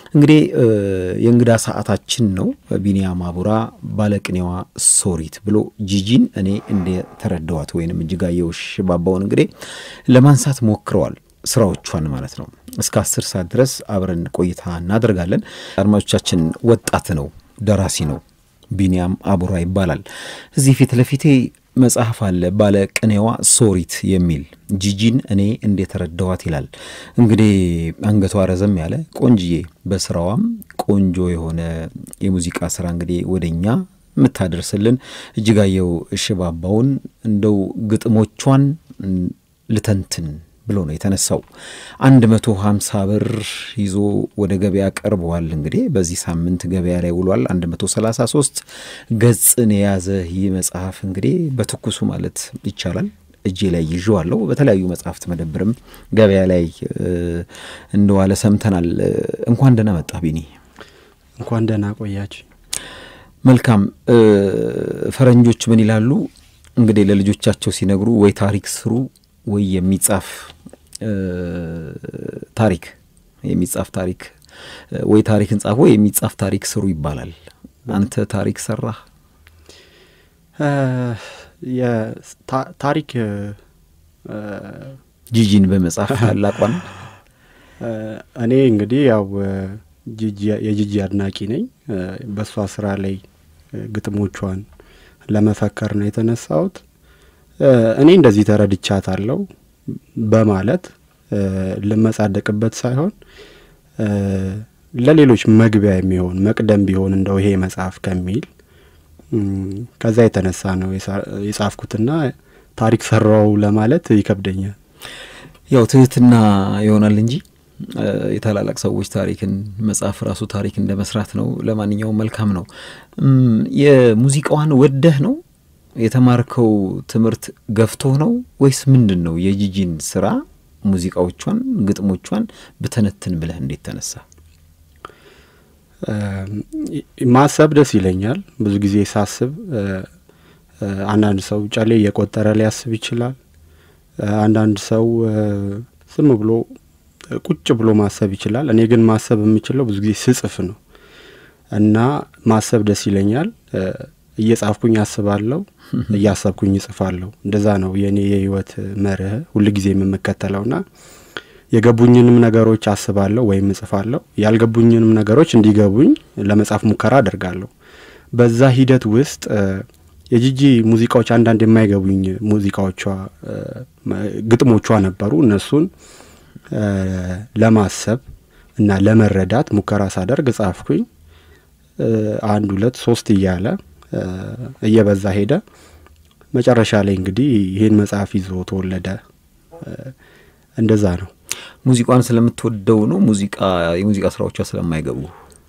እንግዲህ የእንግዳ ሰዓታችን ነው። ቢኒያም አቡራ ባለቅኔዋ ሶሪት ብሎ ጂጂን እኔ እንደተረዳዋት ወይንም እጅጋየሁ ሽባባውን እንግዲህ ለማንሳት ሞክረዋል ስራዎቿን ማለት ነው። እስከ አስር ሰዓት ድረስ አብረን ቆይታ እናደርጋለን። አድማጮቻችን ወጣት ነው፣ ደራሲ ነው። ቢኒያም አቡራ ይባላል። እዚህ ፊት ለፊቴ መጽሐፍ አለ ባለ ቅኔዋ ሶሪት የሚል ጂጂን እኔ እንደተረዳዋት ይላል። እንግዲህ አንገቷ ረዘም ያለ ቆንጅዬ፣ በስራዋም ቆንጆ የሆነ የሙዚቃ ስራ እንግዲህ ወደኛ የምታደርስልን እጅጋየሁ ሽባባውን እንደው ግጥሞቿን ልተንትን ብሎ ነው የተነሳው። አንድ መቶ ሀምሳ ብር ይዞ ወደ ገበያ ቀርበዋል። እንግዲህ በዚህ ሳምንት ገበያ ላይ ውሏል። አንድ መቶ ሰላሳ ሶስት ገጽን የያዘ ይህ መጽሐፍ እንግዲህ በትኩሱ ማለት ይቻላል እጄ ላይ ይዤዋለሁ። በተለያዩ መጽሐፍት መደብርም ገበያ ላይ እንደዋለ ሰምተናል። እንኳን ደህና መጣ ቢኒ። እንኳን ደህና ቆያችሁ። መልካም። ፈረንጆች ምን ይላሉ እንግዲህ ለልጆቻቸው ሲነግሩ ወይ ታሪክ ስሩ ወይ የሚጻፍ ታሪክ የሚጻፍ ታሪክ ወይ ታሪክን ጻፉ ወይ የሚጻፍ ታሪክ ስሩ ይባላል። አንተ ታሪክ ሰራህ? ታሪክ ጂጂን በመጻፍ ታላቋን እኔ እንግዲህ ያው የጂጂ አድናቂ ነኝ። በእሷ ስራ ላይ ግጥሞቿን ለመፈከር ነው የተነሳሁት። እኔ እንደዚህ ተረድቻታለሁ በማለት ልመጻደቅበት ሳይሆን ለሌሎች መግቢያ የሚሆን መቅደም ቢሆን እንደው ይሄ መጽሐፍ ከሚል ከዛ የተነሳ ነው የጻፍኩትና ታሪክ ሰራው ለማለት ይከብደኛል። ያው ትህትና ይሆናል እንጂ የታላላቅ ሰዎች ታሪክን መጽሐፍ ራሱ ታሪክ እንደ መስራት ነው። ለማንኛውም መልካም ነው። የሙዚቃዋን ወደህ ነው የተማርከው ትምህርት ገፍቶ ነው ወይስ ምንድን ነው? የጂጂን ስራ ሙዚቃዎቿን፣ ግጥሞቿን ብተነትን ብለህ እንዴት ተነሳ? ማሰብ ደስ ይለኛል። ብዙ ጊዜ ሳስብ አንዳንድ ሰው ጨሌ እየቆጠረ ሊያስብ ይችላል። አንዳንድ ሰው ዝም ብሎ ቁጭ ብሎ ማሰብ ይችላል። እኔ ግን ማሰብ የምችለው ብዙ ጊዜ ስጽፍ ነው እና ማሰብ ደስ ይለኛል። እየጻፍኩኝ አስባለሁ፣ እያሰብኩኝ እጽፋለሁ። እንደዛ ነው የእኔ የህይወት መርህ ሁልጊዜ የምከተለውና የገቡኝንም ነገሮች አስባለሁ ወይም እጽፋለሁ፣ ያልገቡኝንም ነገሮች እንዲገቡኝ ለመጻፍ ሙከራ አደርጋለሁ። በዛ ሂደት ውስጥ የጂጂ ሙዚቃዎች አንዳንድ የማይገቡኝ ሙዚቃዎቿ ግጥሞቿ ነበሩ። እነሱን ለማሰብ እና ለመረዳት ሙከራ ሳደርግ ጻፍኩኝ። አንድ ሁለት ሶስት እያለ እየበዛ ሄደ። መጨረሻ ላይ እንግዲህ ይህን መጽሐፍ ይዞ ተወለደ። እንደዛ ነው። ሙዚቋን ስለምትወደው ነው? ሙዚቃ የሙዚቃ ስራዎቿ ስለማይገቡ?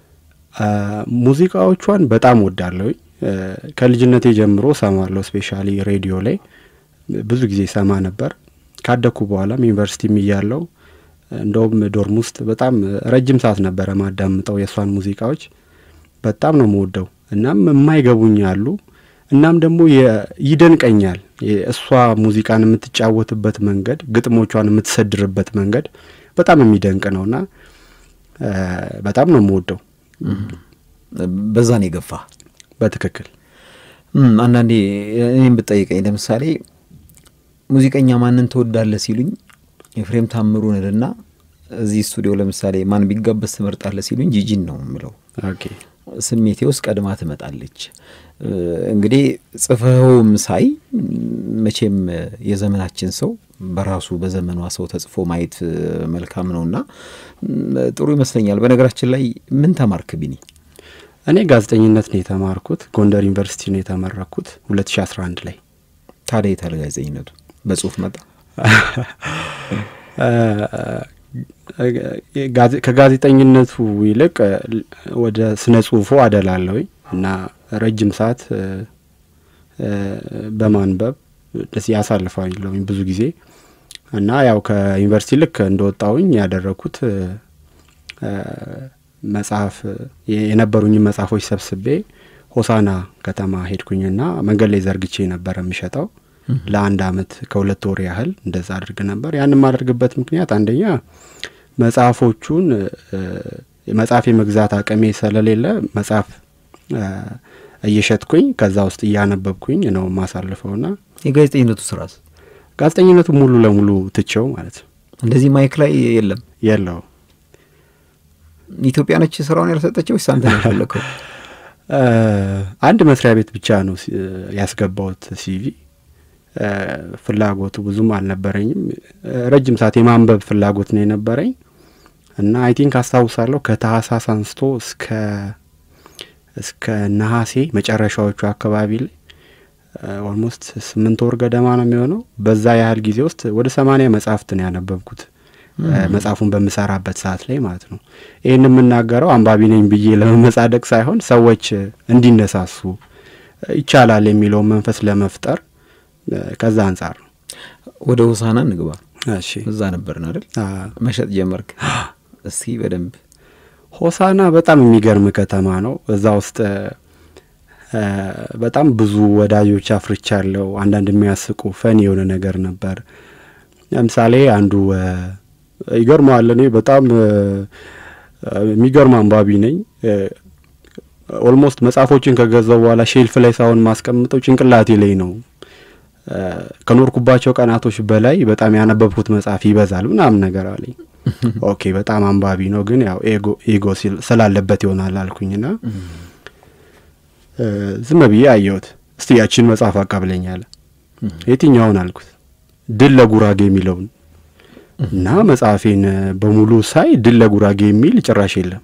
ሙዚቃዎቿን በጣም ወዳለሁ። ከልጅነቴ ጀምሮ ሰማለሁ። ስፔሻሊ ሬዲዮ ላይ ብዙ ጊዜ ሰማ ነበር። ካደኩ በኋላም ዩኒቨርሲቲም እያለው እንደውም ዶርም ውስጥ በጣም ረጅም ሰዓት ነበረ ማዳምጠው የእሷን ሙዚቃዎች በጣም ነው የምወደው። እናም የማይገቡኝ አሉ። እናም ደግሞ ይደንቀኛል እሷ ሙዚቃን የምትጫወትበት መንገድ፣ ግጥሞቿን የምትሰድርበት መንገድ በጣም የሚደንቅ ነውና በጣም ነው የምወደው። በዛን የገፋ በትክክል አንዳንዴ እኔም ብጠይቀኝ ለምሳሌ ሙዚቀኛ ማንን ትወዳለህ ሲሉኝ ኤፍሬም ታምሩን እልና እዚህ ስቱዲዮ ለምሳሌ ማን ቢጋበዝ ትመርጣለህ ሲሉኝ ጂጂን ነው የምለው። ስሜቴ ውስጥ ቀድማ ትመጣለች። እንግዲህ ጽፈኸውም ሳይ መቼም የዘመናችን ሰው በራሱ በዘመኗ ሰው ተጽፎ ማየት መልካም ነውና ጥሩ ይመስለኛል። በነገራችን ላይ ምን ተማርክ ቢኒ? እኔ ጋዜጠኝነት ነው የተማርኩት። ጎንደር ዩኒቨርሲቲ ነው የተመረኩት 2011 ላይ። ታዲያ የታለ ጋዜጠኝነቱ? በጽሁፍ መጣ? ከጋዜጠኝነቱ ይልቅ ወደ ስነ ጽሁፉ አደላለሁኝ እና ረጅም ሰዓት በማንበብ ደስ ያሳልፋለሁኝ ብዙ ጊዜ እና ያው ከዩኒቨርሲቲ ልክ እንደወጣሁኝ ያደረግኩት መጽሐፍ የነበሩኝን መጽሐፎች ሰብስቤ ሆሳና ከተማ ሄድኩኝና መንገድ ላይ ዘርግቼ ነበር የምሸጠው ለአንድ አመት ከሁለት ወር ያህል እንደዛ አድርግ ነበር። ያን የማደርግበት ምክንያት አንደኛ መጽሐፎቹን መጽሐፍ የመግዛት አቅሜ ስለሌለ መጽሐፍ እየሸጥኩኝ ከዛ ውስጥ እያነበብኩኝ ነው የማሳልፈውና የጋዜጠኝነቱ ስራስ ጋዜጠኝነቱ ሙሉ ለሙሉ ትቼው ማለት ነው። እንደዚህ ማይክ ላይ የለም የለው ኢትዮጵያ ነች ስራውን ያልሰጠችው ወይስ አንተ ነው የፈለከው? አንድ መስሪያ ቤት ብቻ ነው ያስገባውት ሲቪ። ፍላጎቱ ብዙም አልነበረኝም። ረጅም ሰዓት የማንበብ ፍላጎት ነው የነበረኝ እና አይ ቲንክ አስታውሳለሁ ከታህሳስ አንስቶ እስከ እስከ ነሐሴ መጨረሻዎቹ አካባቢ ላይ ኦልሞስት ስምንት ወር ገደማ ነው የሚሆነው። በዛ ያህል ጊዜ ውስጥ ወደ ሰማንያ መጽሐፍት ነው ያነበብኩት መጽሐፉን በምሰራበት ሰዓት ላይ ማለት ነው። ይህን የምናገረው አንባቢ ነኝ ብዬ ለመመጻደቅ ሳይሆን ሰዎች እንዲነሳሱ ይቻላል የሚለውን መንፈስ ለመፍጠር ከዛ አንጻር ነው። ወደ ሆሳና እንግባ። እሺ፣ እዛ ነበርን አይደል? መሸጥ ጀመርክ። እስቲ በደንብ ሆሳና በጣም የሚገርም ከተማ ነው። እዛ ውስጥ በጣም ብዙ ወዳጆች አፍርቻለሁ። አንዳንድ የሚያስቁ ፈን የሆነ ነገር ነበር። ለምሳሌ አንዱ ይገርመዋል። እኔ በጣም የሚገርም አንባቢ ነኝ። ኦልሞስት መጽሐፎችን ከገዛው በኋላ ሼልፍ ላይ ሳይሆን ማስቀምጠው ጭንቅላቴ ላይ ነው። ከኖርኩባቸው ቀናቶች በላይ በጣም ያነበብኩት መጽሐፍ ይበዛል ምናምን ነገር አለኝ። ኦኬ በጣም አንባቢ ነው፣ ግን ያው ኤጎ ስላለበት ይሆናል አልኩኝና ዝም ብዬ አየሁት። እስቲ ያችን መጽሐፍ አቃብለኝ አለ። የትኛውን አልኩት። ድል ለጉራጌ የሚለውን እና መጽሐፌን በሙሉ ሳይ ድል ለጉራጌ የሚል ጭራሽ የለም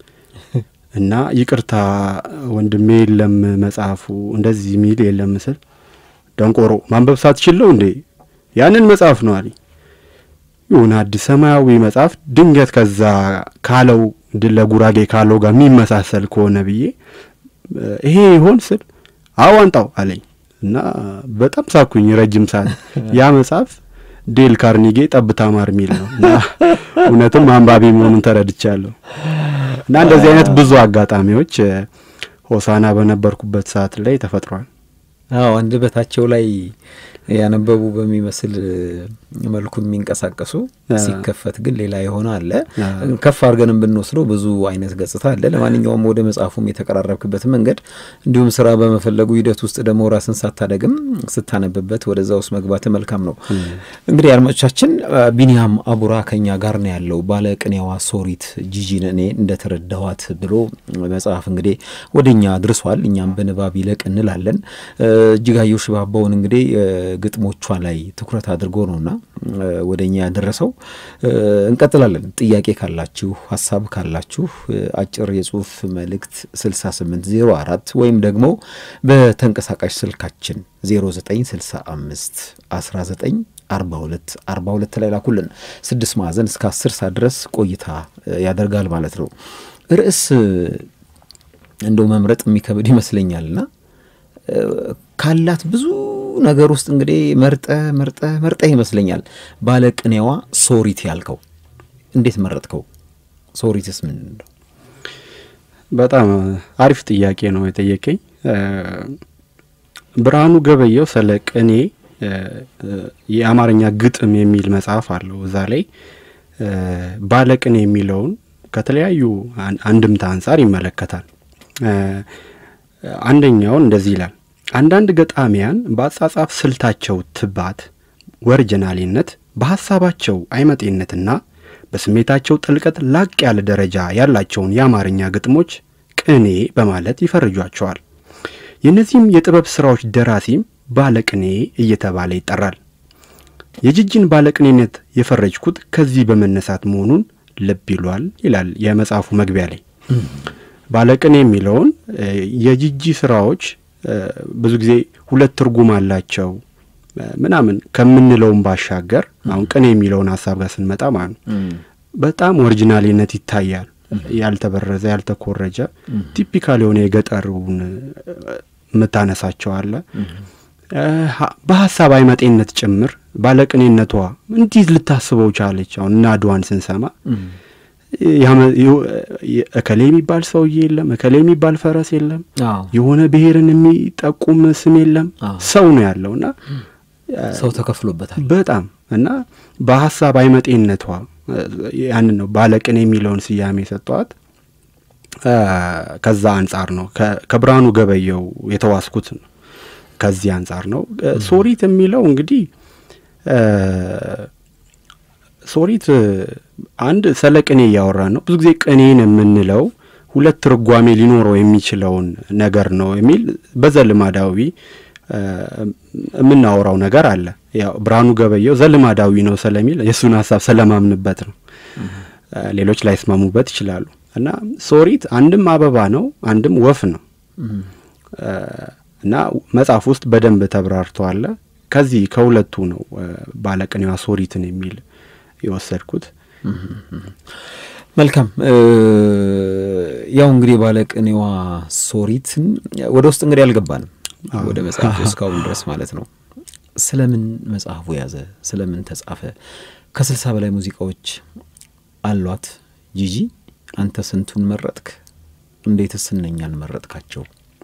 እና ይቅርታ ወንድሜ የለም መጽሐፉ እንደዚህ የሚል የለም ምስል ደንቆሮ ማንበብ ሳትችለው እንዴ ያንን መጽሐፍ ነው አለኝ። የሆነ አዲስ ሰማያዊ መጽሐፍ ድንገት ከዛ ካለው ድል ለጉራጌ ካለው ጋር የሚመሳሰል ከሆነ ብዬ ይሄ ይሆን ስል አዋንጣው አለኝ እና በጣም ሳኩኝ ረጅም ሰዓት። ያ መጽሐፍ ዴል ካርኒጌ ጠብታ ማር የሚል ነው እና እውነትም አንባቢ መሆኑን ተረድቻለሁ። እና እንደዚህ አይነት ብዙ አጋጣሚዎች ሆሳና በነበርኩበት ሰዓት ላይ ተፈጥሯል። አዎ አንደበታቸው ላይ ያነበቡ በሚመስል መልኩ የሚንቀሳቀሱ ሲከፈት ግን ሌላ የሆነ አለ። ከፍ አድርገንም ብንወስደው ብዙ አይነት ገጽታ አለ። ለማንኛውም ወደ መጽሐፉም የተቀራረብክበት መንገድ እንዲሁም ስራ በመፈለጉ ሂደት ውስጥ ደግሞ ራስን ሳታደግም ስታነብበት ወደዛ ውስጥ መግባት መልካም ነው። እንግዲህ አድማጮቻችን ቢኒያም አቡራ ከኛ ጋር ነው ያለው። ባለቅኔዋ ሶሪት ጂጂን እኔ እንደተረዳኋት ብሎ መጽሐፍ እንግዲህ ወደ እኛ ድርሷል። እኛም በንባብ ይለቅ እንላለን። እጅጋየሁ ሽባባውን እንግዲህ ግጥሞቿ ላይ ትኩረት አድርጎ ነውና ወደ እኛ ያደረሰው። እንቀጥላለን። ጥያቄ ካላችሁ ሀሳብ ካላችሁ አጭር የጽሁፍ መልእክት 6804 ወይም ደግሞ በተንቀሳቃሽ ስልካችን 0965 19 42 42 ላይ ላኩልን። ስድስት ማዕዘን እስከ አስር ሰዓት ድረስ ቆይታ ያደርጋል ማለት ነው። ርዕስ እንደው መምረጥ የሚከብድ ይመስለኛልና ካላት ብዙ ነገር ውስጥ እንግዲህ መርጠ መርጠ መርጠ ይመስለኛል ባለቅኔዋ ሶሪት ያልከው እንዴት መረጥከው? ሶሪትስ ምን ነው? በጣም አሪፍ ጥያቄ ነው የጠየቀኝ። ብርሃኑ ገበየው ስለ ቅኔ የአማርኛ ግጥም የሚል መጽሐፍ አለው። እዛ ላይ ባለቅኔ የሚለውን ከተለያዩ አንድምታ አንጻር ይመለከታል። አንደኛውን እንደዚህ ይላል። አንዳንድ ገጣሚያን በአጻጻፍ ስልታቸው ትባት፣ ወርጅናሌነት፣ በሐሳባቸው አይመጤነትና በስሜታቸው ጥልቀት ላቅ ያለ ደረጃ ያላቸውን የአማርኛ ግጥሞች ቅኔ በማለት ይፈርጇቸዋል። የእነዚህም የጥበብ ሥራዎች ደራሲም ባለቅኔ እየተባለ ይጠራል። የጅጅን ባለቅኔነት የፈረጅኩት ከዚህ በመነሳት መሆኑን ልብ ይሏል ይላል የመጽሐፉ መግቢያ ላይ። ባለቅኔ የሚለውን የጂጂ ስራዎች ብዙ ጊዜ ሁለት ትርጉም አላቸው ምናምን ከምንለውም ባሻገር አሁን ቅኔ የሚለውን ሀሳብ ጋር ስንመጣ ማለት ነው በጣም ኦሪጂናሊነት ይታያል። ያልተበረዘ ያልተኮረጀ ቲፒካል የሆነ የገጠሩን የምታነሳቸው አለ። በሀሳብ አይመጤነት ጭምር ባለቅኔነቷ እንዲህ ልታስበው ቻለች። አሁን እና አድዋን ስንሰማ እከሌ የሚባል ሰውዬ የለም፣ እከሌ የሚባል ፈረስ የለም፣ የሆነ ብሔርን የሚጠቁም ስም የለም። ሰው ነው ያለው እና ሰው ተከፍሎበታል በጣም እና በሀሳብ አይመጤነቷ ያንን ነው ባለቅኔ የሚለውን ስያሜ የሰጠዋት። ከዛ አንጻር ነው ከብርሃኑ ገበየው የተዋስኩት ነው። ከዚህ አንጻር ነው ሶሪት የሚለው እንግዲህ ሶሪት አንድ ስለ ቅኔ እያወራን ነው። ብዙ ጊዜ ቅኔን የምንለው ሁለት ትርጓሜ ሊኖረው የሚችለውን ነገር ነው የሚል በዘልማዳዊ የምናወራው ነገር አለ። ያው ብርሃኑ ገበየው ዘልማዳዊ ነው ስለሚል የእሱን ሀሳብ ስለማምንበት ነው። ሌሎች ላይስማሙበት ይችላሉ። እና ሶሪት አንድም አበባ ነው፣ አንድም ወፍ ነው እና መጽሐፍ ውስጥ በደንብ ተብራርተዋል። ከዚህ ከሁለቱ ነው ባለቅኔዋ ሶሪትን የሚል የወሰድኩት። መልካም ያው እንግዲህ ባለቅኔዋ ሶሪትን ወደ ውስጥ እንግዲህ አልገባንም ወደ መጽሐፉ እስካሁን ድረስ ማለት ነው። ስለምን መጽሐፉ ያዘ? ስለምን ተጻፈ? ከስልሳ በላይ ሙዚቃዎች አሏት ጂጂ። አንተ ስንቱን መረጥክ? እንዴትስ እነኛን መረጥካቸው?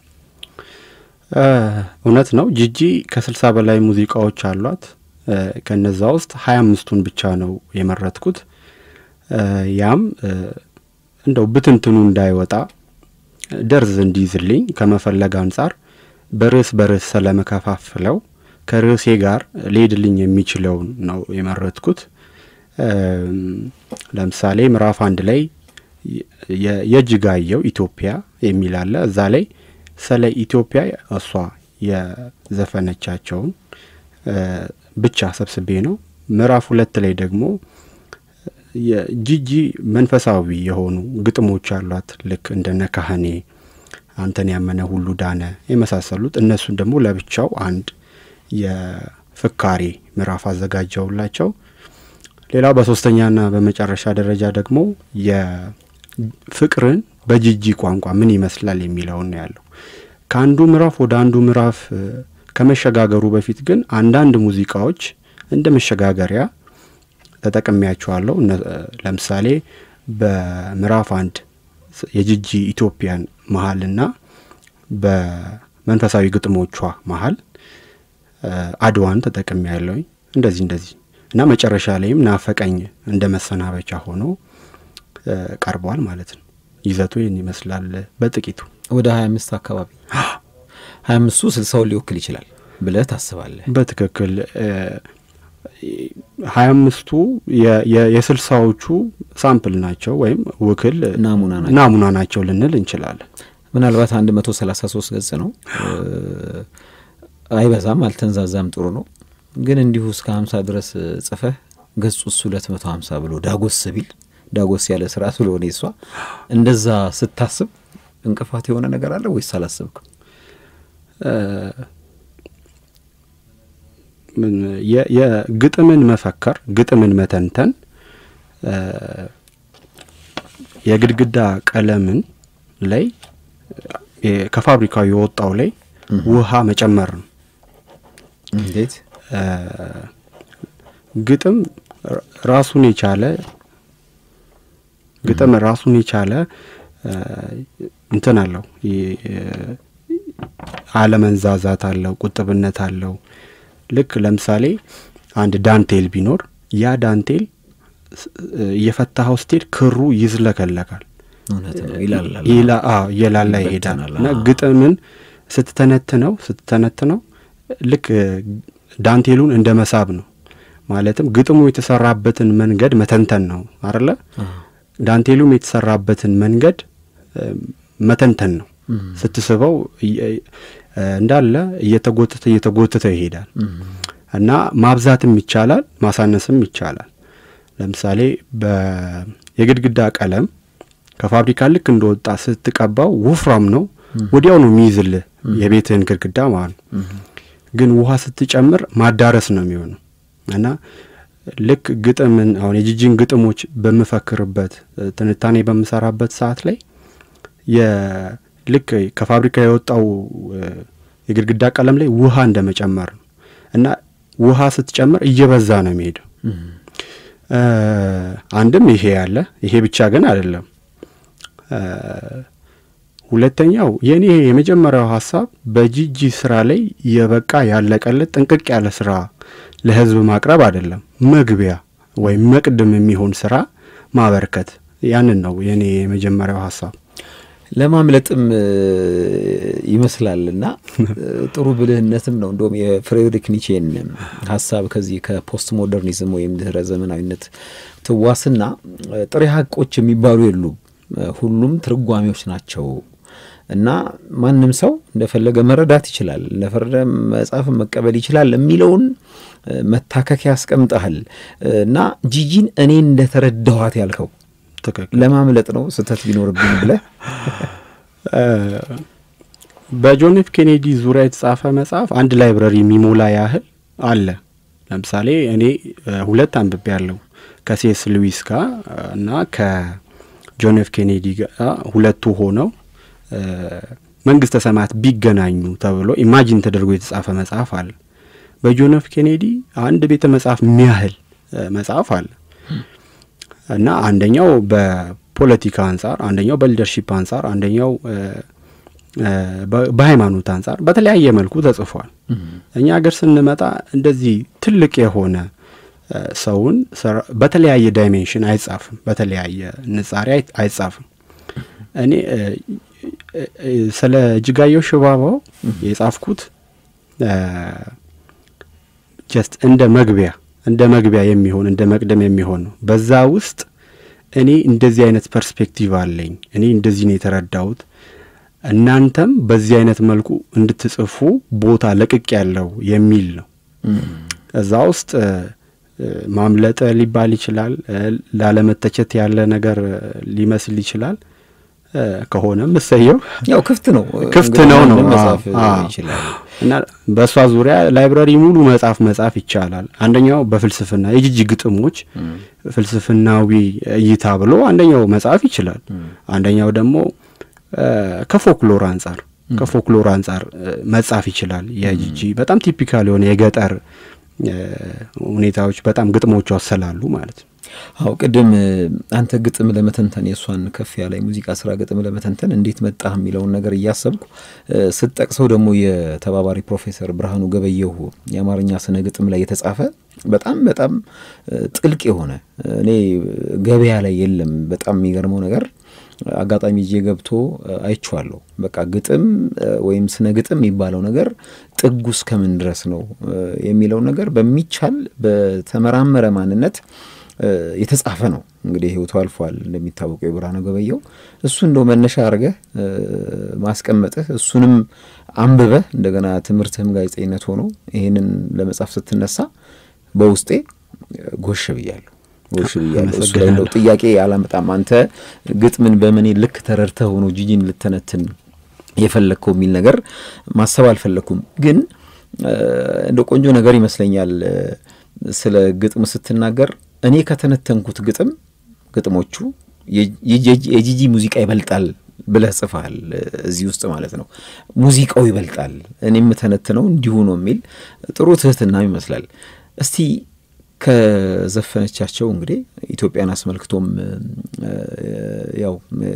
እውነት ነው ጂጂ ከስልሳ በላይ ሙዚቃዎች አሏት። ከነዛ ውስጥ ሀያ አምስቱን ብቻ ነው የመረጥኩት። ያም እንደው ብትንትኑ እንዳይወጣ ደርዝ እንዲይዝልኝ ከመፈለግ አንጻር በርዕስ በርዕስ ስለመከፋፍለው ከርዕሴ ጋር ሊሄድልኝ የሚችለውን ነው የመረጥኩት። ለምሳሌ ምዕራፍ አንድ ላይ የእጅጋየሁ ኢትዮጵያ የሚል አለ። እዛ ላይ ስለ ኢትዮጵያ እሷ የዘፈነቻቸውን ብቻ ሰብስቤ ነው። ምዕራፍ ሁለት ላይ ደግሞ የጂጂ መንፈሳዊ የሆኑ ግጥሞች አሏት። ልክ እንደነ ካህኔ፣ አንተን ያመነ ሁሉ ዳነ የመሳሰሉት እነሱን ደግሞ ለብቻው አንድ የፍካሬ ምዕራፍ አዘጋጀውላቸው። ሌላው በሶስተኛና በመጨረሻ ደረጃ ደግሞ የፍቅርን በጂጂ ቋንቋ ምን ይመስላል የሚለውን ነው ያለው። ከአንዱ ምዕራፍ ወደ አንዱ ምዕራፍ ከመሸጋገሩ በፊት ግን አንዳንድ ሙዚቃዎች እንደ መሸጋገሪያ ተጠቅሜያቸዋለሁ። ለምሳሌ በምዕራፍ አንድ የጂጂ ኢትዮጵያን መሀልና በመንፈሳዊ ግጥሞቿ መሀል አድዋን ተጠቅሜ ያለውኝ እንደዚህ እንደዚህ እና መጨረሻ ላይም ናፈቀኝ እንደ መሰናበቻ ሆኖ ቀርቧል ማለት ነው። ይዘቱ ይህን ይመስላል በጥቂቱ ወደ ሀያ አምስት አካባቢ ሀያ አምስቱ ስልሳውን ሊወክል ይችላል ብለህ ታስባለህ? በትክክል ሀያ አምስቱ የስልሳዎቹ ሳምፕል ናቸው ወይም ውክል ናሙና ናቸው ልንል እንችላለን። ምናልባት አንድ መቶ ሰላሳ ሶስት ገጽ ነው። አይበዛም፣ አልተንዛዛም፣ ጥሩ ነው። ግን እንዲሁ እስከ ሀምሳ ድረስ ጽፈህ ገጹ እሱ ሁለት መቶ ሀምሳ ብሎ ዳጎስ ቢል ዳጎስ ያለ ስራ ስለሆነ እሷ እንደዛ ስታስብ እንቅፋት የሆነ ነገር አለ ወይስ አላሰብክም? የግጥምን መፈከር ግጥምን መተንተን የግድግዳ ቀለምን ላይ ከፋብሪካው የወጣው ላይ ውሃ መጨመር ነው። እንዴት? ግጥም ራሱን የቻለ ግጥም ራሱን የቻለ እንትን አለው። አለመንዛዛት አለው፣ ቁጥብነት አለው። ልክ ለምሳሌ አንድ ዳንቴል ቢኖር ያ ዳንቴል እየፈታኸው ስትሄድ ክሩ ይዝለከለካል፣ እየላላ ይሄዳል። እና ግጥምን ስትተነትነው ስትተነትነው ልክ ዳንቴሉን እንደ መሳብ ነው። ማለትም ግጥሙ የተሰራበትን መንገድ መተንተን ነው አለ። ዳንቴሉም የተሰራበትን መንገድ መተንተን ነው። ስትስበው እንዳለ እየተጎተተ እየተጎተተ ይሄዳል እና ማብዛትም ይቻላል፣ ማሳነስም ይቻላል። ለምሳሌ የግድግዳ ቀለም ከፋብሪካ ልክ እንደወጣ ስትቀባው ወፍራም ነው፣ ወዲያው ነው የሚይዝልህ የቤትህን ግድግዳ ማለት ነው። ግን ውሃ ስትጨምር ማዳረስ ነው የሚሆነው እና ልክ ግጥምን አሁን የጂጂን ግጥሞች በምፈክርበት ትንታኔ በምሰራበት ሰዓት ላይ ልክ ከፋብሪካ የወጣው የግድግዳ ቀለም ላይ ውሃ እንደ መጨመር ነው እና ውሃ ስትጨምር እየበዛ ነው የሚሄደው። አንድም ይሄ ያለ ይሄ ብቻ ግን አይደለም። ሁለተኛው የእኔ የመጀመሪያው ሀሳብ በጂጂ ስራ ላይ የበቃ ያለቀለት ጥንቅቅ ያለ ስራ ለህዝብ ማቅረብ አይደለም፣ መግቢያ ወይም መቅድም የሚሆን ስራ ማበርከት ያንን ነው የኔ የመጀመሪያው ሀሳብ። ለማምለጥም ይመስላል እና ጥሩ ብልህነትም ነው። እንደውም የፍሬድሪክ ኒቼን ሀሳብ ከዚህ ከፖስት ሞደርኒዝም ወይም ድህረ ዘመናዊነት ትዋስና ጥሬ ሀቆች የሚባሉ የሉም፣ ሁሉም ትርጓሜዎች ናቸው እና ማንም ሰው እንደፈለገ መረዳት ይችላል፣ እንደፈረደ መጽሐፍን መቀበል ይችላል የሚለውን መታከኪያ ያስቀምጠሃል እና ጂጂን እኔ እንደተረዳኋት ያልከው ትክክል ለማምለጥ ነው ስህተት ቢኖርብኝ ብለህ በጆን ኤፍ ኬኔዲ ዙሪያ የተጻፈ መጽሐፍ አንድ ላይብረሪ የሚሞላ ያህል አለ። ለምሳሌ እኔ ሁለት አንብቤ ያለው ከሴስ ሉዊስ ጋር እና ከጆን ኤፍ ኬኔዲ ጋር ሁለቱ ሆነው መንግስተ ሰማያት ቢገናኙ ተብሎ ኢማጂን ተደርጎ የተጻፈ መጽሐፍ አለ። በጆን ኤፍ ኬኔዲ አንድ ቤተ መጽሐፍ የሚያህል መጽሐፍ አለ እና አንደኛው በፖለቲካ አንጻር፣ አንደኛው በሊደርሺፕ አንጻር፣ አንደኛው በሃይማኖት አንጻር በተለያየ መልኩ ተጽፏል። እኛ ሀገር ስንመጣ እንደዚህ ትልቅ የሆነ ሰውን በተለያየ ዳይሜንሽን አይጻፍም፣ በተለያየ ንጻሬ አይጻፍም። እኔ ስለ እጅጋየሁ ሽባባው የጻፍኩት ጀስት እንደ መግቢያ እንደ መግቢያ የሚሆን እንደ መቅደም የሚሆን ነው። በዛ ውስጥ እኔ እንደዚህ አይነት ፐርስፔክቲቭ አለኝ፣ እኔ እንደዚህ ነው የተረዳሁት፣ እናንተም በዚህ አይነት መልኩ እንድትጽፉ ቦታ ለቅቅ ያለው የሚል ነው። እዛ ውስጥ ማምለጥ ሊባል ይችላል፣ ላለመተቸት ያለ ነገር ሊመስል ይችላል። ከሆነም እሰየው፣ ያው ክፍት ነው ክፍት ነው ነው መጻፍ ይችላል። እና በእሷ ዙሪያ ላይብራሪ ሙሉ መጽሐፍ መጻፍ ይቻላል። አንደኛው በፍልስፍና የጂጂ ግጥሞች ፍልስፍናዊ እይታ ብሎ አንደኛው መጽሐፍ ይችላል። አንደኛው ደግሞ ከፎክሎር አንጻር ከፎክሎር አንጻር መጻፍ ይችላል። የጂጂ በጣም ቲፒካል የሆነ የገጠር ሁኔታዎች በጣም ግጥሞቿ ስላሉ ማለት ነው። አው ቅድም አንተ ግጥም ለመተንተን የእሷን ከፍ ያለ የሙዚቃ ስራ ግጥም ለመተንተን እንዴት መጣህ የሚለውን ነገር እያሰብኩ ስትጠቅሰው ደግሞ የተባባሪ ፕሮፌሰር ብርሃኑ ገበየሁ የአማርኛ ስነ ግጥም ላይ የተጻፈ በጣም በጣም ጥልቅ የሆነ እኔ ገበያ ላይ የለም። በጣም የሚገርመው ነገር አጋጣሚ ይዤ ገብቶ አይቼዋለሁ። በቃ ግጥም ወይም ስነ ግጥም የሚባለው ነገር ጥጉ እስከምን ድረስ ነው የሚለው ነገር በሚቻል በተመራመረ ማንነት የተጻፈ ነው። እንግዲህ ህይወቱ አልፏል እንደሚታወቀው የብርሃኑ ገበየሁ። እሱ እንደው መነሻ አድርገህ ማስቀመጥህ እሱንም አንብበህ እንደገና ትምህርትህም ጋዜጠኝነት ሆኖ ይህንን ለመጻፍ ስትነሳ በውስጤ ጎሽ ብያለሁ ጎሽ ብያለሁ። እሱ ላይ እንደው ጥያቄ አላመጣም። አንተ ግጥምን በምን ልክ ተረድተህ ሆኖ ጂጂን ልተነትን የፈለግከው የሚል ነገር ማሰብ አልፈለግኩም። ግን እንደ ቆንጆ ነገር ይመስለኛል ስለ ግጥም ስትናገር እኔ ከተነተንኩት ግጥም ግጥሞቹ የጂጂ ሙዚቃ ይበልጣል ብለህ ጽፈሃል። እዚህ ውስጥ ማለት ነው ሙዚቃው ይበልጣል፣ እኔ የምተነትነው እንዲሁ ነው የሚል ጥሩ ትህትናም ይመስላል። እስቲ ከዘፈነቻቸው እንግዲህ ኢትዮጵያን አስመልክቶም ያው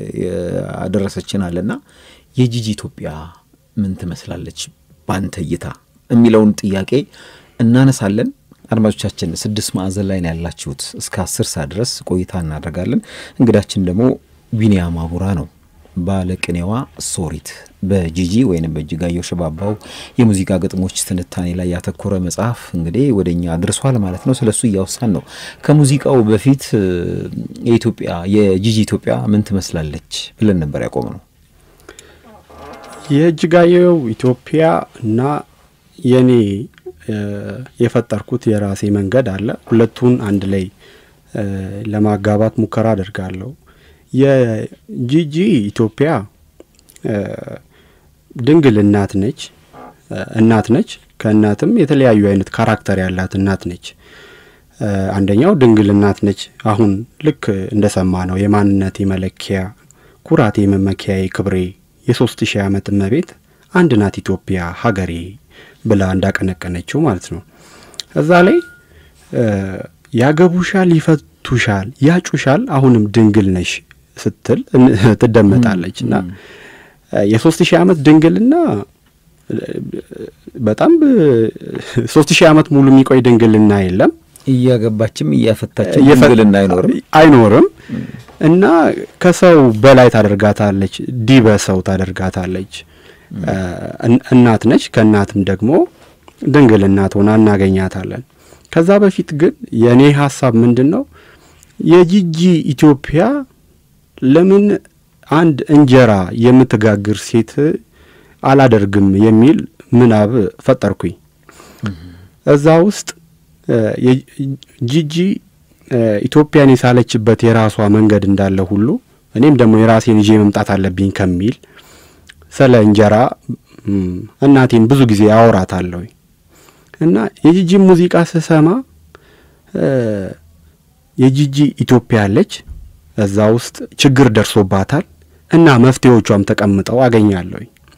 ያደረሰችን አለና የጂጂ ኢትዮጵያ ምን ትመስላለች ባንተ እይታ የሚለውን ጥያቄ እናነሳለን። አድማጮቻችን ስድስት ማዕዘን ላይ ነው ያላችሁት። እስከ አስር ሰዓት ድረስ ቆይታ እናደርጋለን። እንግዳችን ደግሞ ቢኒያም አቡራ ነው። ባለቅኔዋ ሶሪት በጂጂ ወይንም በእጅጋየሁ ሽባባው የሙዚቃ ግጥሞች ትንታኔ ላይ ያተኮረ መጽሐፍ እንግዲህ ወደ እኛ አድርሷል ማለት ነው። ስለሱ እያወሳን ነው። ከሙዚቃው በፊት የኢትዮጵያ የጂጂ ኢትዮጵያ ምን ትመስላለች ብለን ነበር ያቆም ነው። የእጅጋየሁ ኢትዮጵያ እና የኔ የፈጠርኩት የራሴ መንገድ አለ። ሁለቱን አንድ ላይ ለማጋባት ሙከራ አድርጋለሁ። የጂጂ ኢትዮጵያ ድንግል እናት ነች እናት ነች። ከእናትም የተለያዩ አይነት ካራክተር ያላት እናት ነች። አንደኛው ድንግል እናት ነች። አሁን ልክ እንደሰማ ነው የማንነቴ መለኪያ ኩራቴ፣ መመኪያዬ፣ ክብሬ የሶስት ሺህ ዓመት እመቤት አንድ ናት ኢትዮጵያ ሀገሬ ብላ እንዳቀነቀነችው ማለት ነው። እዛ ላይ ያገቡሻል፣ ይፈቱሻል፣ ያጩሻል፣ አሁንም ድንግል ነሽ ስትል ትደመጣለች እና የሶስት ሺህ ዓመት ድንግልና በጣም ሶስት ሺህ ዓመት ሙሉ የሚቆይ ድንግልና የለም። እያገባችም እያፈታችም እየፈ- ድንግልና አይኖርም። አይኖርም እና ከሰው በላይ ታደርጋታለች፣ ዲበ ሰው ታደርጋታለች። እን- እናት ነች። ከእናትም ደግሞ ድንግል እናት ሆና እናገኛታለን። ከዛ በፊት ግን የእኔ ሀሳብ ምንድን ነው የጂጂ ኢትዮጵያ ለምን አንድ እንጀራ የምትጋግር ሴት አላደርግም የሚል ምናብ ፈጠርኩኝ። እዛ ውስጥ እ፣ የ- ጂጂ እ፣ ኢትዮጵያን የሳለችበት የራሷ መንገድ እንዳለ ሁሉ እኔም ደግሞ የራሴን ይዤ መምጣት አለብኝ ከሚል ስለ እንጀራ እም፣ እናቴን ብዙ ጊዜ አወራታለሁ እና የጂጂ ሙዚቃ ስሰማ እ፣ የጂጂ ኢትዮጵያ አለች፣ እዛ ውስጥ ችግር ደርሶባታል እና መፍትሄዎቿም ተቀምጠው አገኛለሁ።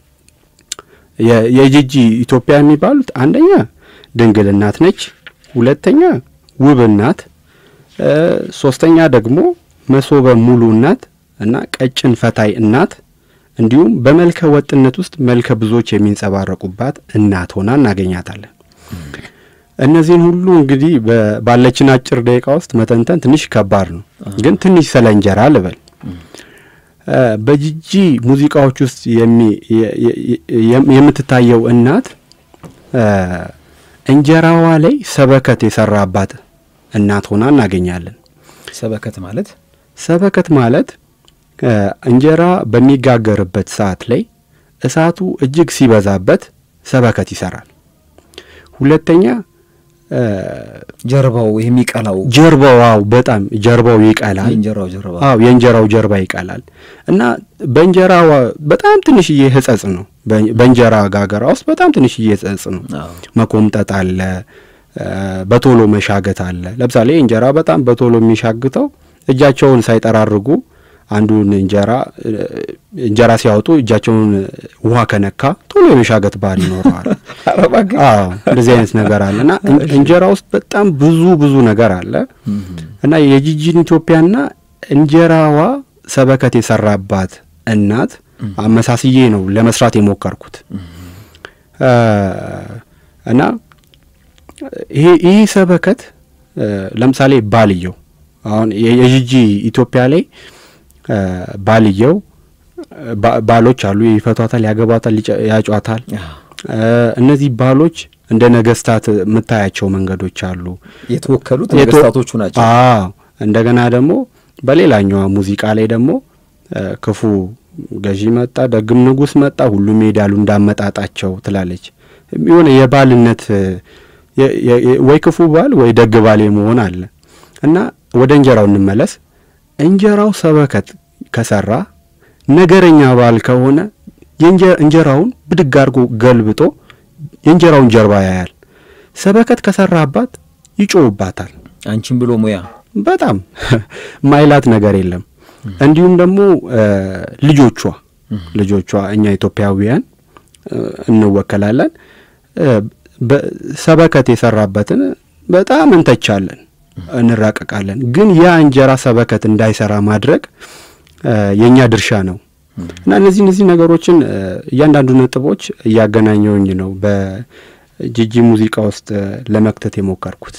የ- የጂጂ ኢትዮጵያ የሚባሉት አንደኛ ድንግል እናት ነች፣ ሁለተኛ ውብ እናት፣ እ፣ ሶስተኛ ደግሞ መሶበ ሙሉ እናት እና ቀጭን ፈታይ እናት እንዲሁም በመልከ ወጥነት ውስጥ መልከ ብዙዎች የሚንጸባረቁባት እናት ሆና እናገኛታለን። እነዚህን ሁሉ እንግዲህ በ- ባለችን አጭር ደቂቃ ውስጥ መተንተን ትንሽ ከባድ ነው፣ ግን ትንሽ ስለ እንጀራ ልበል። እ፣ በጂጂ ሙዚቃዎች ውስጥ የሚ- የ- የ- የ- የምትታየው እናት እ፣ እንጀራዋ ላይ ሰበከት የሰራባት እናት ሆና እናገኛለን። ሰበከት ማለት ሰበከት ማለት እ፣ እንጀራ በሚጋገርበት ሰዓት ላይ እሳቱ እጅግ ሲበዛበት ሰበከት ይሰራል። ሁለተኛ እ፣ ጀርባው የሚቀላው ጀርባው አዎ፣ በጣም ጀርባው ይቀላል። የእንጀራው ጀርባ አዎ የእንጀራው ጀርባ ይቀላል እና በእንጀራዋ በጣም ትንሽዬ ህጸጽ ነው። በ- በእንጀራ ጋገራ ውስጥ በጣም ትንሽዬ ህጸጽ ነው። አዎ። መኮምጠጥ አለ፣ እ፣ በቶሎ መሻገት አለ። ለምሳሌ እንጀራ በጣም በቶሎ የሚሻግተው እጃቸውን ሳይጠራርጉ አንዱን እንጀራ እ፣ እንጀራ ሲያወጡ እጃቸውን ውሃ ከነካ ቶሎ የመሻገት ባህል ይኖረዋል። ኧረ እባክህ። አዎ እንደዚህ አይነት ነገር አለ እና እን- እንጀራ ውስጥ በጣም ብዙ ብዙ ነገር አለ እና የጂጂን ኢትዮጵያና እንጀራዋ ሰበከት የሰራባት እናት አመሳስዬ ነው ለመስራት የሞከርኩት እ፣ እና ይሄ ይህ ሰበከት እ፣ ለምሳሌ ባልየው አሁን የ- የጂጂ ኢትዮጵያ ላይ እ፣ ባልየው እ፣ ባ- ባሎች አሉ፣ ይፈቷታል፣ ያገቧታል፣ ይጨ- ያጯታል። አዎ። እ፣ እነዚህ ባሎች እንደ ነገስታት የምታያቸው መንገዶች አሉ። የተወከሉት የቶ- ነገስታቶቹ ናቸው። አዎ እንደገና ደግሞ በሌላኛዋ ሙዚቃ ላይ ደግሞ እ፣ ክፉ ገዢ መጣ፣ ደግም ንጉስ መጣ፣ ሁሉም ይሄዳሉ እንዳመጣጣቸው ትላለች። የሆነ የባልነት እ፣ የ- የ- የ- ወይ ክፉ ባል ወይ ደግ ባል የመሆን አለ እና ወደ እንጀራው እንመለስ። እንጀራው ሰበከት ከሰራ ነገረኛ ባል ከሆነ የእንጀ- እንጀራውን ብድግ አድርጎ ገልብጦ የእንጀራውን ጀርባ ያያል። ሰበከት ከሰራባት ይጮውባታል። አንቺን ብሎ ሙያ በጣም ማይላት ነገር የለም። እንዲሁም ደግሞ እ፣ ልጆቿ ልጆቿ እኛ ኢትዮጵያውያን እ፣ እንወከላለን እ፣ በ- ሰበከት የሰራበትን በጣም እንተቻለን፣ እንራቀቃለን። ግን ያ እንጀራ ሰበከት እንዳይሰራ ማድረግ እ፣ የእኛ ድርሻ ነው እና እነዚህ እነዚህ ነገሮችን እ፣ እያንዳንዱ ነጥቦች እያገናኘውኝ ነው በጂጂ ሙዚቃ ውስጥ እ፣ ለመክተት የሞከርኩት።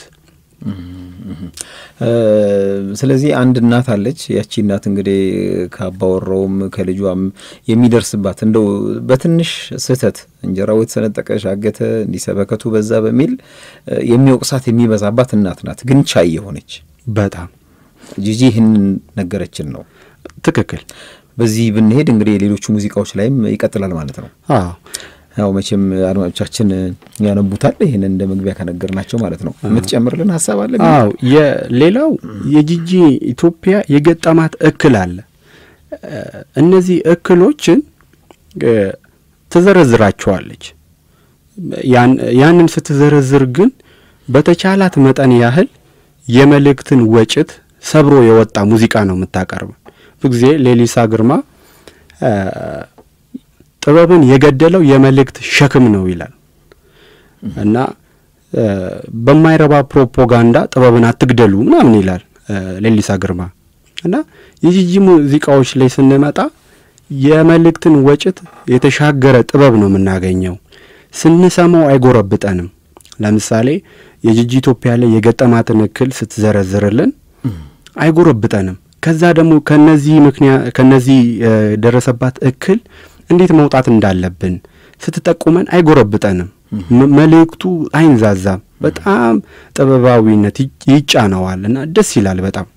እ፣ ስለዚህ አንድ እናት አለች። ያቺ እናት እንግዲህ ከአባወራውም ከልጇም የሚደርስባት እንደው በትንሽ ስህተት እንጀራው የተሰነጠቀ ሻገተ፣ እንዲሰበከቱ በዛ በሚል እ፣ የሚወቅሳት የሚበዛባት እናት ናት። ግን ቻይ የሆነች በጣም ጂጂ ይህንን ነገረችን ነው። ትክክል። በዚህ ብንሄድ እንግዲህ የሌሎቹ ሙዚቃዎች ላይም ይቀጥላል ማለት ነው። አዎ ያው መቼም አድማጮቻችን ያነቡታል። ይህንን እንደ መግቢያ ከነገርናቸው ማለት ነው። የምትጨምርልን ሀሳብ አለ? አዎ የሌላው የጂጂ ኢትዮጵያ የገጠማት እክል አለ። እ፣ እነዚህ እክሎችን እ፣ ትዘረዝራቸዋለች። ያን- ያንን ስትዘረዝር ግን በተቻላት መጠን ያህል የመልእክትን ወጭት ሰብሮ የወጣ ሙዚቃ ነው የምታቀርብ። ብዙ ጊዜ ሌሊሳ ግርማ እ፣ ጥበብን የገደለው የመልእክት ሸክም ነው ይላል እና እ፣ በማይረባ ፕሮፓጋንዳ ጥበብን አትግደሉ ምናምን ይላል እ፣ ሌሊሳ ግርማ እና የጂጂ ሙዚቃዎች ላይ ስንመጣ የመልእክትን ወጭት የተሻገረ ጥበብ ነው የምናገኘው። ስንሰማው አይጎረብጠንም። ለምሳሌ የጂጂ ኢትዮጵያ ላይ የገጠማትን እክል ስትዘረዝርልን አይጎረብጠንም። ከዛ ደግሞ ከነዚህ ምክንያት ከነዚህ የደረሰባት እክል እንዴት መውጣት እንዳለብን ስትጠቁመን አይጎረብጠንም። መልእክቱ አይንዛዛም። በጣም ጥበባዊነት ይጫነዋል እና ደስ ይላል በጣም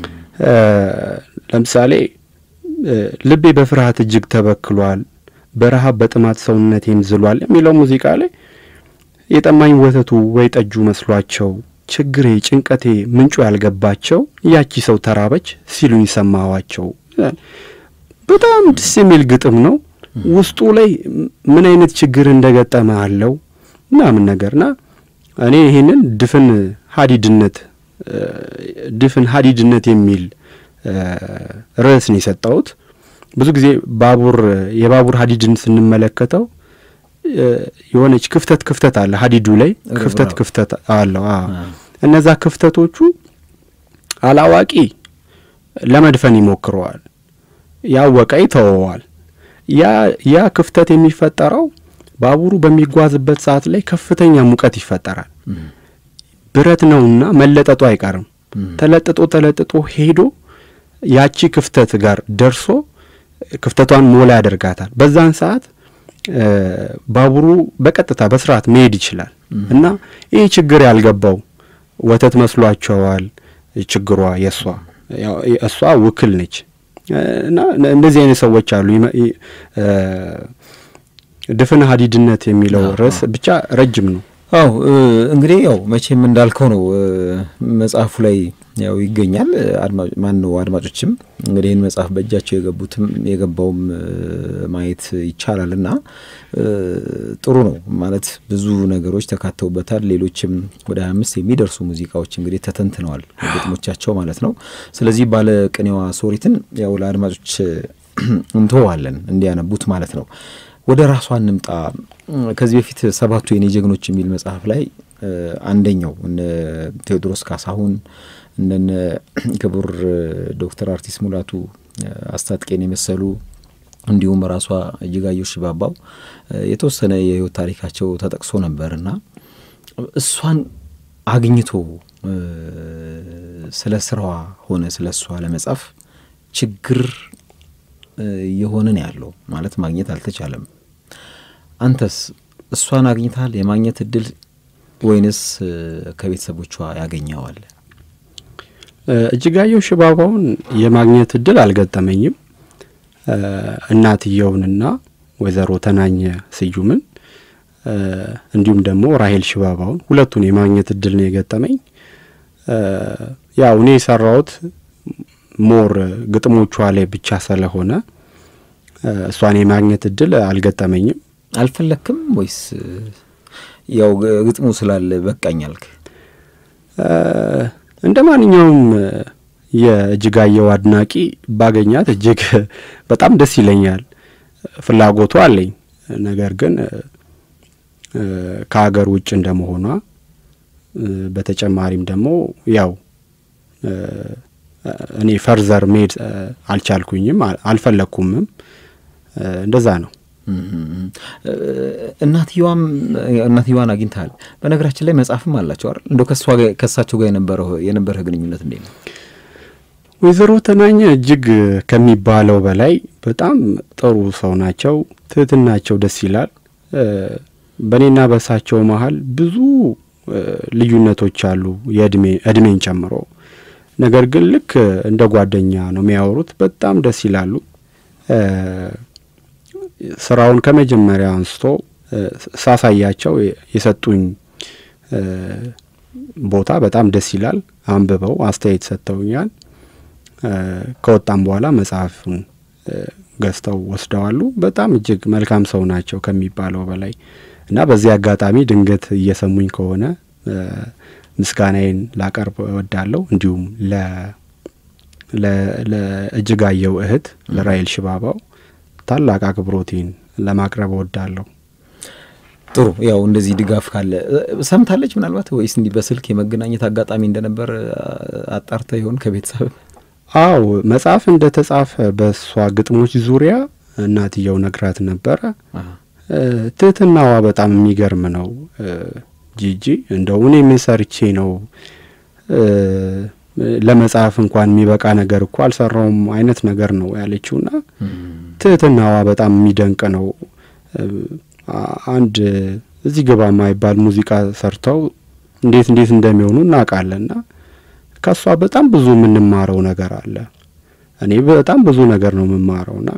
ለምሳሌ ልቤ በፍርሃት እጅግ ተበክሏል፣ በረሃብ በጥማት ሰውነቴም ዝሏል የሚለው ሙዚቃ ላይ የጠማኝ ወተቱ ወይ ጠጁ መስሏቸው ችግሬ ጭንቀቴ ምንጩ ያልገባቸው ያቺ ሰው ተራበች ሲሉኝ ሰማዋቸው። በጣም ደስ የሚል ግጥም ነው። ውስጡ ላይ ምን አይነት ችግር እንደገጠመ አለው ምናምን ነገርና እኔ ይሄንን ድፍን ሀዲድነት ድፍን ሀዲድነት የሚል ርዕስ ነው የሰጠሁት። ብዙ ጊዜ ባቡር የባቡር ሀዲድን ስንመለከተው የሆነች ክፍተት ክፍተት አለ ሀዲዱ ላይ ክፍተት ክፍተት አለው። እነዛ ክፍተቶቹ አላዋቂ ለመድፈን ይሞክረዋል፣ ያወቀ ይተወዋል። ያ ያ ክፍተት የሚፈጠረው ባቡሩ በሚጓዝበት ሰዓት ላይ ከፍተኛ ሙቀት ይፈጠራል። ብረት ነውና መለጠጡ አይቀርም። ተለጥጦ ተለጥጦ ሄዶ ያቺ ክፍተት ጋር ደርሶ ክፍተቷን ሞላ ያደርጋታል። በዛን ሰዓት ባቡሩ በቀጥታ በስርዓት መሄድ ይችላል እና ይህ ችግር ያልገባው ወተት መስሏቸዋል። ችግሯ የእሷ እሷ ውክል ነች እና እንደዚህ አይነት ሰዎች አሉ። ድፍን ሀዲድነት የሚለው ርዕስ ብቻ ረጅም ነው። አው እንግዲህ ያው መቼም እንዳልከው ነው መጽሐፉ ላይ ያው ይገኛል። ማን ነው አድማጮችም እንግዲህ ይህን መጽሐፍ በእጃቸው የገቡትም የገባውም ማየት ይቻላል እና ጥሩ ነው ማለት ብዙ ነገሮች ተካተውበታል። ሌሎችም ወደ ሀያ አምስት የሚደርሱ ሙዚቃዎች እንግዲህ ተተንትነዋል ግጥሞቻቸው ማለት ነው። ስለዚህ ባለ ቅኔዋ ሶሪትን ያው ለአድማጮች እንተዋለን እንዲያነቡት ማለት ነው። ወደ ራሷ እንምጣ። ከዚህ በፊት ሰባቱ የኔ ጀግኖች የሚል መጽሐፍ ላይ አንደኛው እነ ቴዎድሮስ ካሳሁን እነነ ክቡር ዶክተር አርቲስት ሙላቱ አስታጥቄን የመሰሉ እንዲሁም ራሷ እጅጋየሁ ሽባባው የተወሰነ የህይወት ታሪካቸው ተጠቅሶ ነበርና እሷን አግኝቶ ስለ ስራዋ ሆነ ስለ እሷ ለመጻፍ ችግር የሆነን ያለው ማለት ማግኘት አልተቻለም። አንተስ እሷን አግኝታል የማግኘት እድል ወይንስ ከቤተሰቦቿ ያገኘዋል? እጅጋየሁ ሽባባውን የማግኘት እድል አልገጠመኝም። እናትየውንና ወይዘሮ ተናኘ ስዩምን እንዲሁም ደግሞ ራሄል ሽባባውን ሁለቱን የማግኘት እድል ነው የገጠመኝ። ያው እኔ የሰራሁት ሞር ግጥሞቿ ላይ ብቻ ስለሆነ እሷን የማግኘት እድል አልገጠመኝም። አልፈለክም ወይስ ያው ግጥሙ ስላለ በቃኝ አልክ? እንደ ማንኛውም የእጅጋየሁ አድናቂ ባገኛት እጅግ በጣም ደስ ይለኛል። ፍላጎቱ አለኝ። ነገር ግን ከሀገር ውጭ እንደመሆኗ በተጨማሪም ደግሞ ያው እኔ ፈርዘር መሄድ አልቻልኩኝም፣ አልፈለግኩምም። እንደዛ ነው። እናትየዋም እናትየዋን አግኝተሃል። በነገራችን ላይ መጽሐፍም አላቸው አይደል? እንደው ከእሳቸው ጋር የነበረው የነበረህ ግንኙነት እንዴት ነው? ወይዘሮ ተናኘ እጅግ ከሚባለው በላይ በጣም ጥሩ ሰው ናቸው። ትህትናቸው ደስ ይላል። በእኔና በእሳቸው መሀል ብዙ ልዩነቶች አሉ፣ የእድሜ እድሜን ጨምሮ ነገር ግን ልክ እንደ ጓደኛ ነው የሚያወሩት። በጣም ደስ ይላሉ። ስራውን ከመጀመሪያ አንስቶ ሳሳያቸው የሰጡኝ ቦታ በጣም ደስ ይላል። አንብበው አስተያየት ሰጥተውኛል። ከወጣም በኋላ መጽሐፉን ገዝተው ወስደዋሉ። በጣም እጅግ መልካም ሰው ናቸው ከሚባለው በላይ እና በዚህ አጋጣሚ ድንገት እየሰሙኝ ከሆነ ምስጋናዬን ላቀርብ እወዳለሁ። እንዲሁም ለእጅጋየሁ እህት ለራሄል ሽባባው ታላቅ አክብሮቴን ለማቅረብ እወዳለሁ። ጥሩ ያው እንደዚህ ድጋፍ ካለ ሰምታለች ምናልባት ወይስ እንዲህ በስልክ የመገናኘት አጋጣሚ እንደነበር አጣርተ ይሆን ከቤተሰብ? አው መጽሐፍ እንደ ተጻፈ በእሷ ግጥሞች ዙሪያ እናትየው ነግራት ነበረ። ትህትናዋ በጣም የሚገርም ነው። ጂጂ እንደው እኔ ምን ሰርቼ ነው ለመጽሐፍ እንኳን የሚበቃ ነገር እኮ አልሰራውም አይነት ነገር ነው ያለችውና ትህትናዋ በጣም የሚደንቅ ነው። አንድ እዚህ ግባ የማይባል ሙዚቃ ሰርተው እንዴት እንዴት እንደሚሆኑ እናውቃለንና ከእሷ በጣም ብዙ የምንማረው ነገር አለ። እኔ በጣም ብዙ ነገር ነው የምማረውና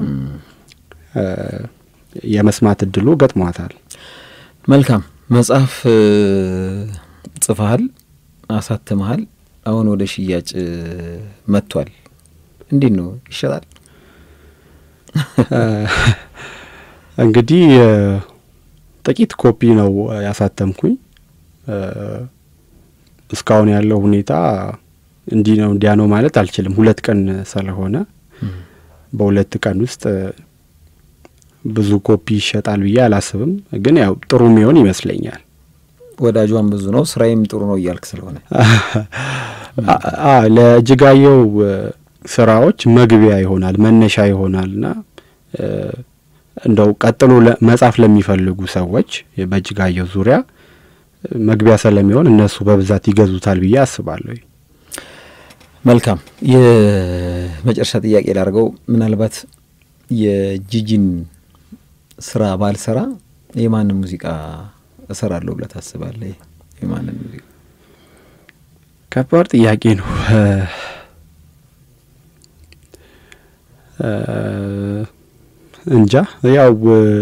የመስማት እድሉ ገጥሟታል። መልካም መጽሐፍ ጽፈሃል፣ አሳትመሃል። አሁን ወደ ሽያጭ መጥቷል። እንዴት ነው ይሸጣል? እንግዲህ ጥቂት ኮፒ ነው ያሳተምኩኝ። እስካሁን ያለው ሁኔታ እንዲህ ነው እንዲያ ነው ማለት አልችልም። ሁለት ቀን ስለሆነ በሁለት ቀን ውስጥ ብዙ ኮፒ ይሸጣል ብዬ አላስብም። ግን ያው ጥሩ የሚሆን ይመስለኛል። ወዳጇን ብዙ ነው ስራዬም ጥሩ ነው እያልክ ስለሆነ ለእጅጋየሁ ስራዎች መግቢያ ይሆናል መነሻ ይሆናልና እንደው ቀጥሎ መጻፍ ለሚፈልጉ ሰዎች በእጅጋየሁ ዙሪያ መግቢያ ስለሚሆን እነሱ በብዛት ይገዙታል ብዬ አስባለሁ። መልካም የመጨረሻ ጥያቄ ላድርገው። ምናልባት የጂጂን ስራ ባልሰራ የማንን ሙዚቃ እሰራለሁ ብለህ ታስባለህ? የማንን ሙዚቃ? ከባድ ጥያቄ ነው። እንጃ ያው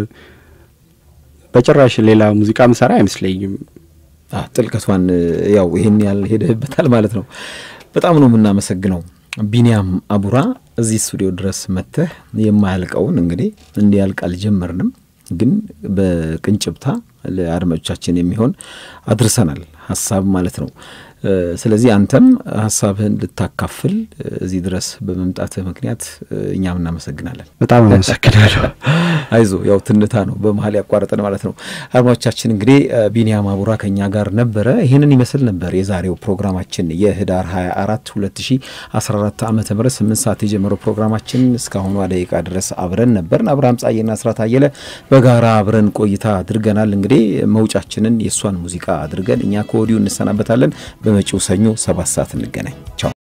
በጭራሽ ሌላ ሙዚቃ ምሰራ አይመስለኝም። ጥልቀቷን ያው ይሄን ያህል ሄደህበታል ማለት ነው። በጣም ነው የምናመሰግነው ቢኒያም አቡራ እዚህ ስቱዲዮ ድረስ መጥተህ የማያልቀውን እንግዲህ እንዲያልቅ አልጀመርንም፣ ግን በቅንጭብታ ለአድማጮቻችን የሚሆን አድርሰናል ሀሳብ ማለት ነው። ስለዚህ አንተም ሀሳብህን ልታካፍል እዚህ ድረስ በመምጣትህ ምክንያት እኛም እናመሰግናለን። በጣም አመሰግናለሁ። አይዞ ያው ትንታ ነው በመሀል ያቋረጠን ማለት ነው። አድማጮቻችን እንግዲህ ቢኒያም አቡራ ከኛ ጋር ነበረ። ይህንን ይመስል ነበር የዛሬው ፕሮግራማችን የህዳር 24 2014 ዓ ም 8 ሰዓት የጀመረው ፕሮግራማችን እስካሁኗ ደቂቃ ድረስ አብረን ነበርን። አብርሃም ጻዬና ስራት አየለ በጋራ አብረን ቆይታ አድርገናል። እንግዲህ መውጫችንን የእሷን ሙዚቃ አድርገን እኛ ከወዲሁ እንሰናበታለን። በመጪው ሰኞ ሰባት ሰዓት እንገናኝ። ቻው